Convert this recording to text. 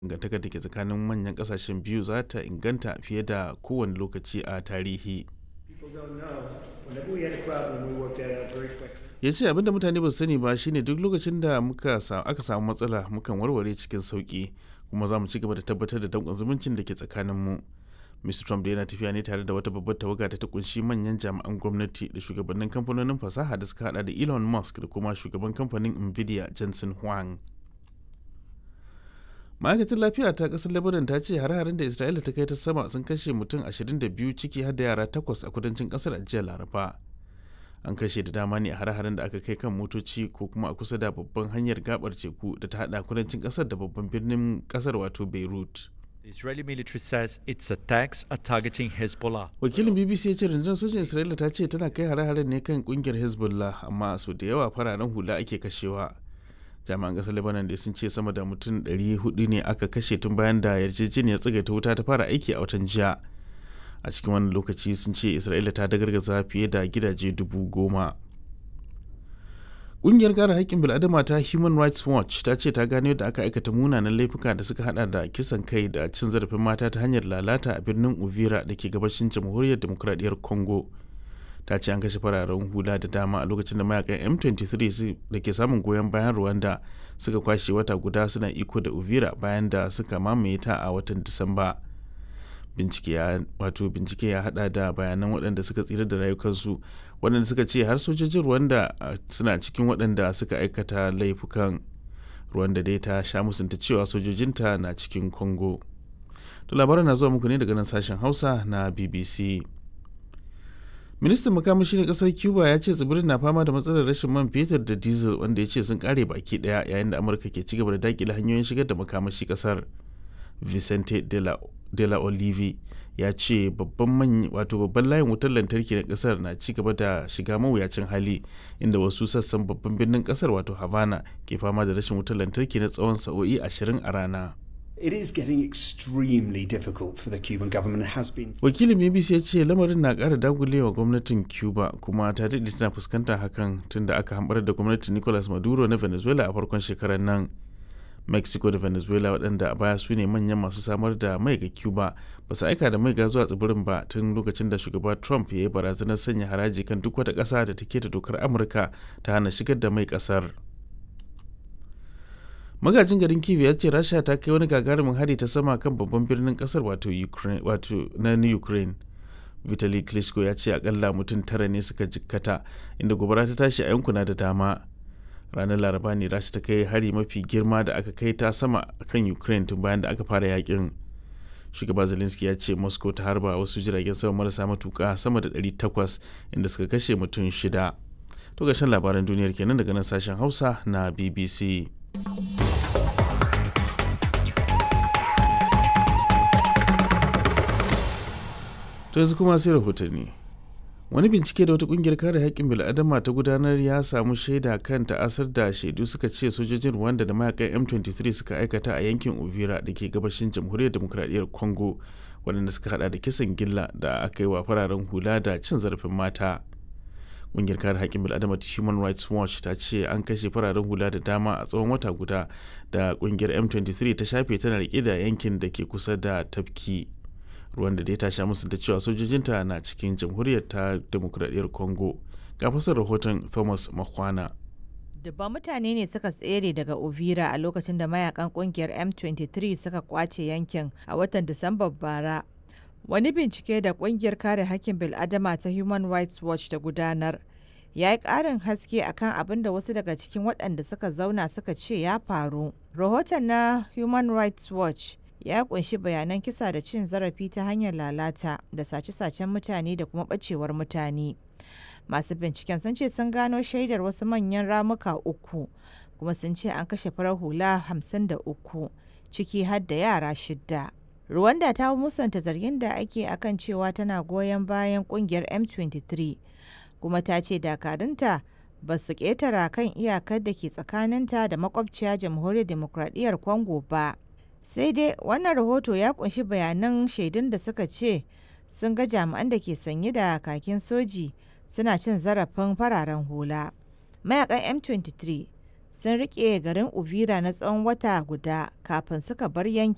dangantakar da ke tsakanin manyan kasashen biyu za ta inganta fiye da kowane lokaci a tarihi ya ce abinda mutane ba su sani ba shine duk lokacin da aka samu matsala mukan warware cikin sauki kuma za mu ci gaba da tabbatar da danƙon zumuncin da ke tsakaninmu mr trump da yana tafiya ne tare da wata babbar tawaga da ta kunshi manyan jami'an gwamnati da shugabannin kamfanonin fasaha da suka hada da elon musk da kuma shugaban kamfanin nvidia jensen huang ma'aikatar lafiya ta kasar lebanon ta ce har-harin da isra'ila ta kai ta sama sun kashe mutum 22 ciki har da yara takwas a kudancin kasar a jiya laraba an kashe da dama ne a har-harin da aka kai kan motoci ko kuma a kusa da babban hanyar gabar teku da ta hada kudancin kasar da babban birnin kasar wato beirut The Israeli military says its attacks are targeting Hezbollah. wakilin bbc ya ce rundunar sojin isra'ila ta ce tana kai hare-haren ne kan kungiyar hezbollah amma sau da yawa fararen hula ake kashewa jami'an kasar lebanon da sun ce sama da mutum 400 ne aka kashe tun bayan da yarjejeniyar tsagaita wuta ta fara aiki a watan jiya a cikin wannan lokaci sun ce isra'ila ta dagargaza fiye da gidaje dubu goma ƙungiyar kare haƙƙin bil'adama ta human rights watch ta ce ta gano yadda aka aikata munanan laifuka da suka hada da kisan kai da cin zarafin mata ta hanyar lalata a birnin uvira da ke gabashin jamhuriyar demokuraɗiyyar congo ta ce an kashe fararen hula da dama a lokacin da mayakan m23 da ke samun goyon bayan rwanda suka kwashe wata guda suna iko da uvira bayan da suka mamaye ta a watan disamba bincike ya wato bincike ya hada da bayanan waɗanda suka tsira da rayukansu waɗanda suka ce har sojojin rwanda suna cikin waɗanda suka aikata laifukan rwanda dai ta sha musunta cewa sojojinta na cikin congo to labaran na zuwa muku ne daga nan sashen hausa na bbc ministan makamashi na kasar cuba ya ce tsibirin na fama da matsalar rashin man fetur da diesel wanda ya ce sun kare baki daya yayin da amurka ke ci gaba da dakile hanyoyin shigar da makamashi kasar vicente de la, de la olive ya ce babban wato babban layin wutar lantarki na kasar na ci gaba da shiga mawuyacin hali inda wasu sassan babban birnin kasar wato havana ke fama da rashin wutar lantarki na tsawon sa'o'i ashirin a rana It is getting extremely difficult for the Cuban government. It has been. wakilin bbc ya ce lamarin na kara dagulewa gwamnatin cuba kuma ta daɗe tana fuskantar hakan tunda aka hambar da gwamnatin nicolas maduro na venezuela a farkon shekarar nan mexico da venezuela waɗanda a baya su ne manyan masu samar da mai ga cuba ba su aika da mai ga zuwa tsibirin ba tun lokacin da shugaba trump ya yi barazanar sanya haraji kan duk wata ƙasa da take da dokar amurka ta hana shigar da mai ƙasar magajin garin kiev ya ce rasha ta kai wani gagarumin hari ta sama kan babban birnin kasar wato ukraine wato na ukraine vitali klitschko ya ce akalla mutum tara ne suka jikkata inda gobara ta tashi a yankuna da dama ranar laraba ne rasha ta kai hari mafi girma da aka kai ta sama kan ukraine tun bayan da aka fara yakin shugaba zelensky ya ce moscow ta harba wasu jiragen sama marasa matuka sama da 800 inda suka kashe mutum shida to gashin labaran duniyar kenan daga nan sashen hausa na bbc to yanzu kuma sai rahotanni wani bincike da wata kungiyar kare haƙƙin bil'adama ta gudanar ya samu shaida kan ta'asar da shaidu suka ce sojojin rwanda da mayakan m23 suka aikata a yankin uvira da ke gabashin jamhuriyar demokradiyyar congo waɗanda suka hada da kisan gilla da aka yi wa fararen hula da cin zarafin mata kungiyar kare haƙƙin bil'adama ta human rights watch ta ce an kashe fararen hula da dama a tsawon wata guda da kungiyar m23 ta shafe tana rike da yankin da ke kusa da tafki ruwan da dai ta sha musu da cewa sojojinta na cikin jamhuriyar ta demokuraɗiyyar congo ga fasar rahoton thomas makwana dubban mutane ne suka tsere daga ovira a lokacin da mayakan kungiyar m23 suka kwace yankin a watan disambar bara wani bincike da kungiyar kare hakkin bil'adama ta human rights watch ta gudanar ya yi ƙarin haske akan abin da wasu daga cikin waɗanda suka zauna suka ce ya faru rahoton na human rights watch ya kunshi bayanan kisa da cin zarafi ta hanyar lalata da sace-sacen mutane da kuma ɓacewar mutane masu binciken sun ce sun gano shaidar wasu manyan ramuka uku kuma sun ce an kashe farar hula hamsin da uku ciki har da yara shidda Rwanda ta musanta zargin da ake akan cewa tana goyon bayan kungiyar M23 kuma ta ce dakarunta ba su ketara kan iyakar da ke tsakaninta da makwabciya jamhuriyar demokradiyyar Congo ba. Sai dai wannan rahoto ya kunshi bayanan shaidun da suka ce sun ga jami'an da ke sanye da kakin soji suna cin zarafin fararen hula. Mayakan M23 sun rike garin Uvira na tsawon wata guda kafin suka bar yankin.